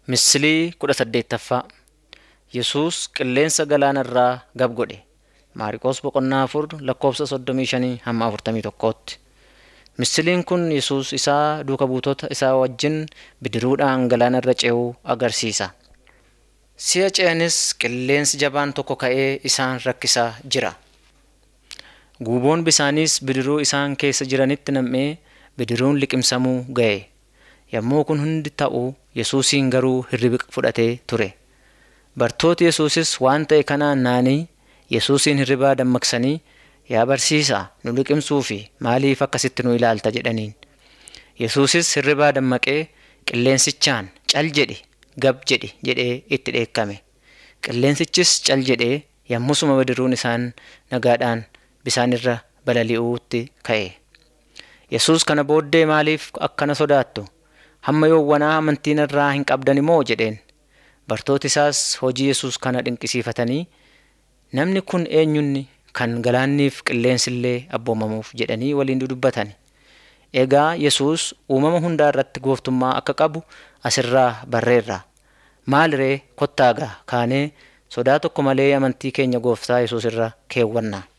Misilii kudha saddeettaffaa Yesuus qilleensa galaana irraa gab godhe. Maariqos boqonnaa afur lakkoofsa soddomii shanii hamma afurtamii tokkootti. Misiliin kun Yesuus isaa duuka buutota isaa wajjin bidiruudhaan galaana irra ce'uu agarsiisa. Si'a ce'anis qilleensi jabaan tokko ka'ee isaan rakkisaa jira. Guuboon bishaaniis bidiruu isaan keessa jiranitti nam'ee bidiruun liqimsamuu ga'e. Yommuu kun hundi ta'u Yesuusiin garuu hirribi fudhatee ture. Bartooti Yesuusis waan ta'e kanaan naanii Yesuusiin hirribaa dammaqsanii yaa barsiisaa nu liqimsuu fi maaliif akkasitti nu ilaalta jedhaniin. Yesuusis hirribaa dammaqee qilleensichaan cal jedhi gab jedhi jedhee itti dheekkame. Qilleensichis cal jedhee yommusuma bidiruun isaan nagaadhaan bishaan irra balali'uutti ka'e. Yesuus kana booddee maaliif akkana sodaattu? Hamma yoowwanaa amantii irraa hin qabdani moo jedheen. Bartooti isaas hojii Yesuus kana dinqisiifatanii namni kun eenyunni kan galaanniif qilleensillee abboomamuuf jedhanii waliin dudubbatan. Egaa Yesuus uumama hundaa irratti gooftummaa akka qabu asirraa barreerra. Maal ree kottaagaa kaanee sodaa tokko malee amantii keenya gooftaa Yesuus irra keewwanna.